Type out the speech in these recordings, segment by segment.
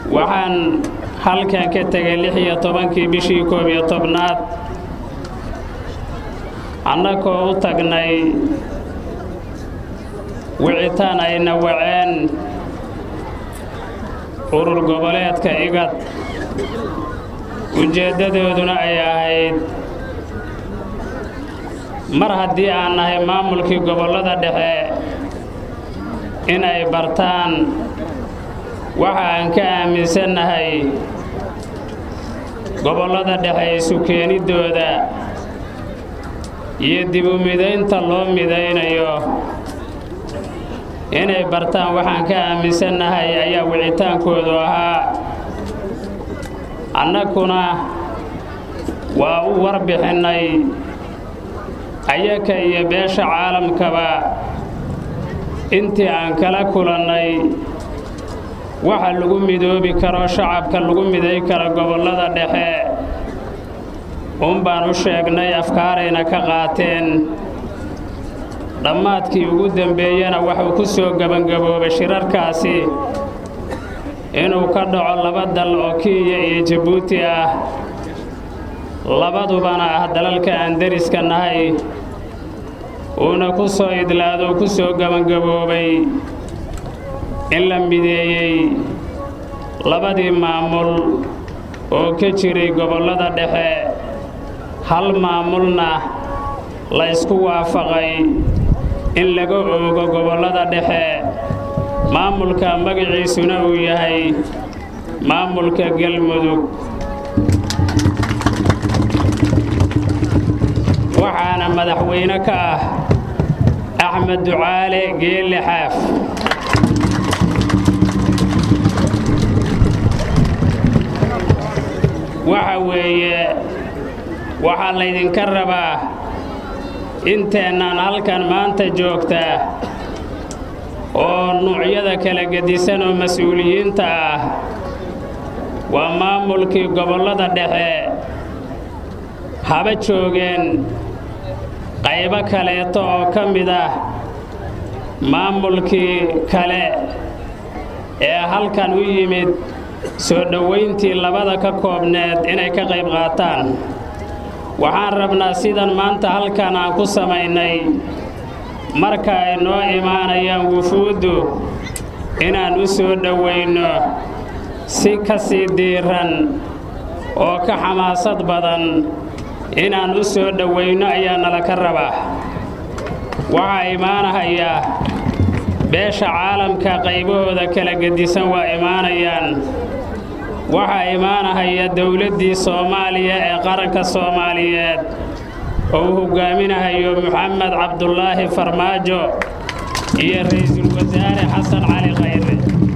waxaan halkan ka tegay lix iyo tobankii bishii koob iyo tobnaad annagoo u tagnay wicitaan ayna waceen urur goboleedka igad ujeeddadooduna ay ahayd mar haddii aan nahay maamulkii gobollada dhexe inay bartaan waxa aan ka aaminsannahay gobollada dhexe isu keeniddooda iyo dib u midaynta loo midaynayo inay bartaan waxaan ka aaminsannahay ayaa wicitaankoodu ahaa annaguna waa u warbixinnay ayaka iyo beesha caalamkaba intii aan kala kulannay waxa lagu midoobi karo shacabka lagu miday karo gobollada dhexe uun baan u sheegnay afkaarayna ka qaateen dhammaadkii ugu dembeeyena waxuu ku soo gebangaboobay shirarkaasi inuu ka dhaco laba dal oo kenya iyo jabuuti ah labadubana ah dalalka aan deriska nahay uuna ku soo idlaado ku soo gebangaboobay in la mideeyey labadii maamul oo ka jiray gobollada dhexe hal maamulna la ysku waafaqay in laga oogo gobollada dhexe maamulka magaciisuna uu yahay maamulka galmudug waxaana madaxweyne ka ah axmed ducaale geelle xaaf waxa weeye waxaa laydinka rabaa inteennaan halkan maanta joogtaa oo nuucyada kala gedisan oo mas-uuliyiinta ah waa maamulkii gobollada dhexe haba joogeen qaybo kaleeto oo ka mid ah maamulkii kale ee halkan u yimid soo dhowayntii labada ka koobneed inay ka qayb qaataan waxaan rabnaa sidan maanta halkan aan ku samaynay marka ay noo imaanayaan wufuuddu inaan u soo dhowayno si ka sii diiran oo ka xamaasad badan inaan u soo dhowayno ayaa nala ka rabaa waxaa imaanahaya beesha caalamka qaybahooda kala gedisan waa imaanayaan waxaa imaanahaya dowladdii soomaaliya ee qaranka soomaaliyeed oo uu hoggaaminahayo moxamed cabdulaahi farmaajo iyo ra'iisul wasaare xasan cali khayre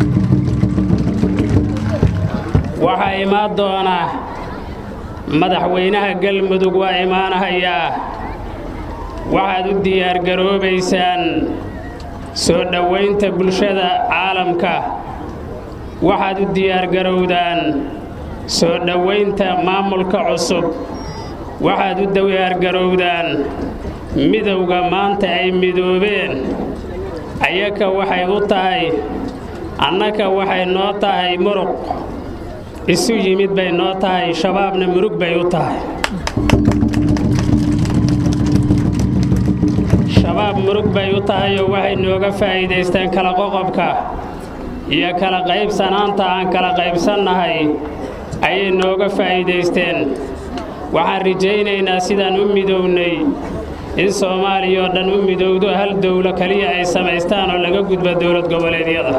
waxaa imaan doona madaxweynaha galmudug waa imaanahayaa waxaad u diyaargaroobaysaan soo dhowaynta bulshada caalamka waxaad u diyaargarowdaan soo dhowaynta maamulka cusub waxaad u diyaargarowdaan midowga maanta ay midoobeen ayaka waxay u tahay annaka waxay noo tahay muruq isu yimid bay noo tahay shabaabna murug bay u tahay shabaab murug bay u tahayoo waxay nooga faa'iidaysteen kala qoqobka iyo kala qaybsanaanta aan kala qaybsannahay ayay nooga faa'iidaysteen waxaan rajaynaynaa sidaan u midownay in soomaaliya oo dhan u midowdo hal dowlo keliya ay samaystaan oo laga gudba dowlad goboleedyada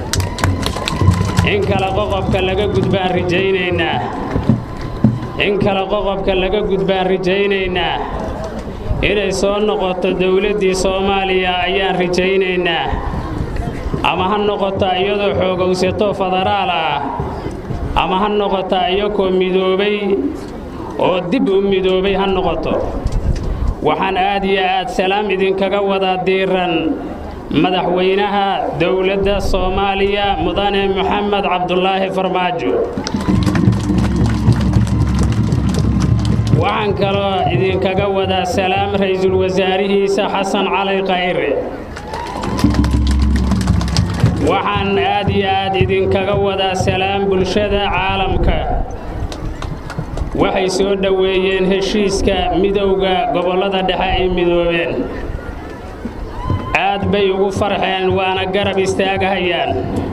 in kala qoqobka laga gudbaan rajaynaynaa in kala qoqobka laga gudbaan rajaynaynaa inay soo noqoto dowladdii soomaaliya ayaan rajaynaynaa ama ha noqota iyadoo xoogowsato federaal ah ama ha noqota iyakoo midoobay oo dib u midoobay ha noqoto waxaan aad iyo aad salaam idinkaga wadaa diiran madaxweynaha dowladda soomaaliya mudane moxamed cabdulaahi farmaajo waxaan kaloo idinkaga wadaa salaam ra'iisul wasaarihiisa xasan cali khayre waxaan aad iyo aad idinkaga wadaa salaam bulshada caalamka waxay soo dhoweeyeen heshiiska midowda gobollada dhexe ay midoobeen aad bay ugu farxeen waana garab istaagahayaan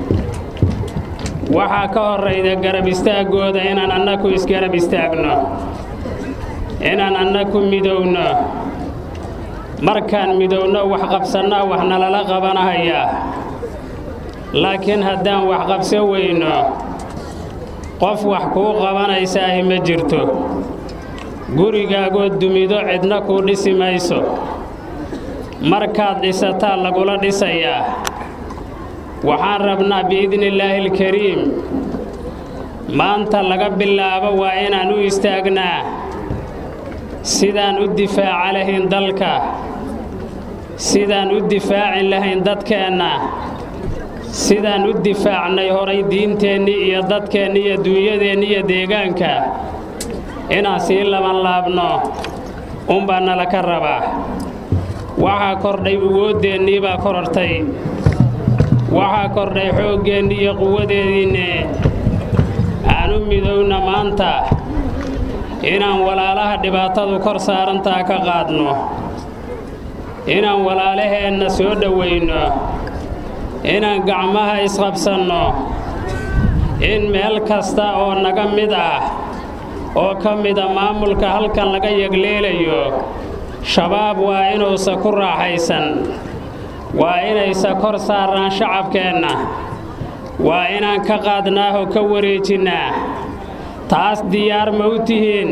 waxaa ka horrayda garab istaaggooda inaan annaku isgarab istaagno inaan annaku midowno markaan midowno wax qabsannaa wax nalala qabanahayaa laakiin haddaan wax qabso weyno qof wax kuu qabanaysaahi ma jirto gurigaagoo dumido cidna kuu dhisi mayso markaad dhisataa lagula dhisayaa waxaan rabnaa biidnillaahi alkariim maanta laga bilaabo waa inaan u istaagnaa sidaan u difaaca lahayn dalka sidaan u difaacin lahayn dadkeenna sidaan u difaacnay horay diinteennii iyo dadkeennii iyo duunyadeenni iyo deegaanka inaan sii laban laabno unbaa nala ka rabaa waxaa kordhay awoodeennii baa korortay waxaa kordhay xooggeennii iyo quwadeediinne aanu midowna maanta inaan walaalaha dhibaatadu kor saarantaa ka qaadno inaan walaalaheenna soo dhowayno inaan gacmaha isqabsanno in meel kasta oo naga mid ah oo ka mida maamulka halkan laga yegleelayo shabaab waa inuusa ku raaxaysan waa inaysa kor saarnaan shacabkeenna waa inaan ka qaadnaahoo ka wareejinnaa taas diyaar ma u tihiin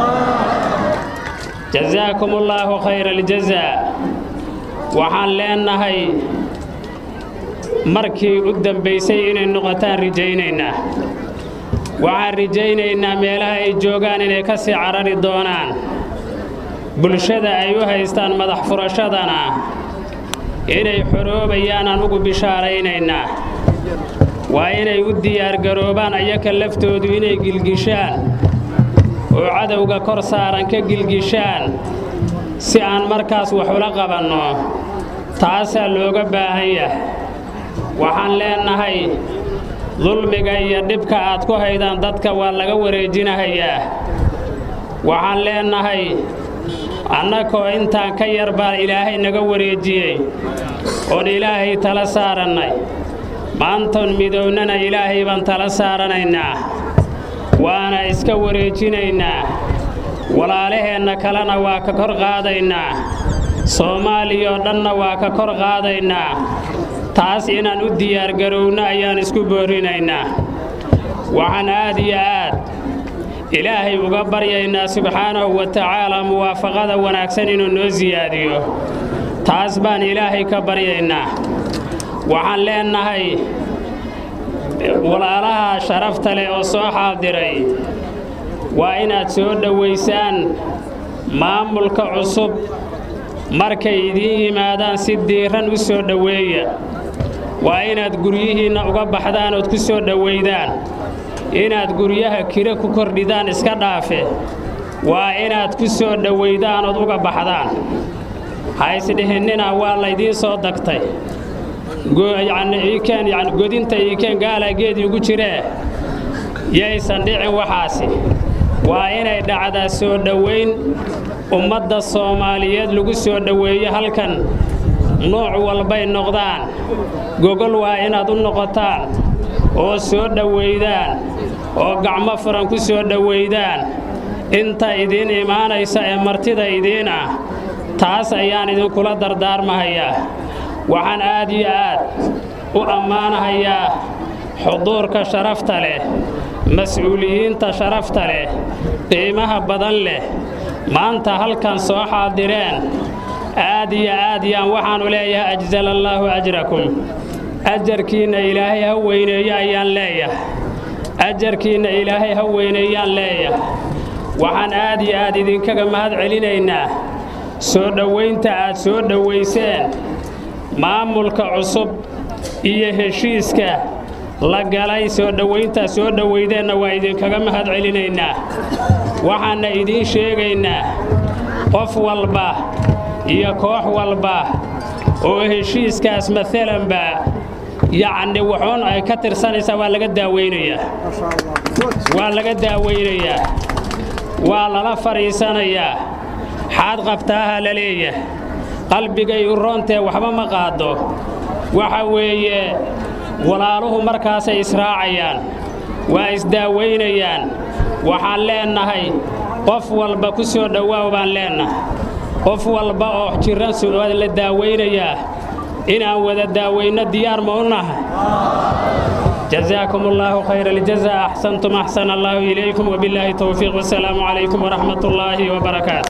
jasaakum ullaahu khayra aljazaa waxaan leennahay markii u dambaysay inay noqotaan rajaynaynaa waxaan rajaynaynaa meelaha ay joogaan inay ka sii carari doonaan bulshada ay u haystaan madax furashadana inay xoroobayaan anugu bishaaraynaynaa waa inay u diyaargaroobaan ayaka laftoodu inay gilgishaan oo cadowga kor saaran ka gilgishaan si aan markaas wax ula qabanno taasaa looga baahan yahay waxaan leennahay dulmiga iyo dhibka aad ku haydaan dadka waa laga wareejinahayaa waxaan leennahay annakoo intaan ka yar baa ilaahay naga wareejiyey oon ilaahay tala saarannay maantoon midownana ilaahay baan tala saaranaynaa waana iska wareejinaynaa walaalaheenna kalena waa ka kor qaadaynaa soomaaliyoo dhanna waa ka kor qaadaynaa taas inaan u diyaargarowno ayaan isku boorrinaynaa waxaan aad iyo aad ilaahay uga baryaynaa subxaanahu wa tacaalaa muwaafaqada wanaagsan inuu noo siyaadiyo taas baan ilaahay ka baryaynaa waxaan leennahay walaalaha sharafta leh oo soo xaadiray waa inaad soo dhowaysaan maamulka cusub markay idiin yimaadaan si diiran u soo dhoweeya waa inaad guryihiinna uga baxdaan ood ku soo dhowaydaan inaad guryaha kire ku kordhidaan iska dhaafe waa inaad ku soo dhowaydaan ood uga baxdaan ha isdhihinnina waa laydiin soo dagtay godinta iikeen gaalaa geedii ugu jiree yaysan dhicin waxaasi waa inay dhacdaa soo dhowayn ummadda soomaaliyeed lagu soo dhoweeyo halkan nooc walbay noqdaan gogol waa inaad u noqotaan oo soo dhowaydaan oo gacmo furan ku soo dhowaydaan inta idiin imaanaysa ee martida idiin ah taas ayaan idinkula dardaarmahayaa waxaan aad iyo aad u ammaanahayaa xuduurka sharafta leh mas-uuliyiinta sharafta leh qiimaha badan leh maanta halkan soo xaadireen aad iyo aad yaan waxaannu leeyahay ajzala allaahu ajrakum ajarkiinna ilaahay ha weyneeyo ayaan leeyahay ajarkiinna ilaahay ha weyneeyaan leeyahay waxaan aad iyo aad idinkaga mahad celinaynaa soo dhowaynta aad soo dhowayseen maamulka cusub iyo heshiiska la galay soo dhowayntaa soo dhowaydeenna waa idinkaga mahad celinaynaa waxaanna idiin sheegaynaa qof walba iyo koox walba oo heshiiskaas maalanba yacni wuxuun ay ka tirsanaysaa waa laga daaweynayaa waa laga daaweynayaa waa lala fadhiisanayaa xaad qabtaaha la leeyahay qalbigay u roontee waxba ma qaado waxa weeye walaaluhu markaasay israacayaan waa isdaaweynayaan waxaan leennahay qof walba ku soo dhowaaw baan leennahay qof walba oo jiran waa la daaweynayaa inaan wada daaweyno diyaar ma u nahay جزاكم الله خير الجزاء أحسنتم أحسن الله إليكم وبالله التوفيق والسلام عليكم ورحمة الله وبركاته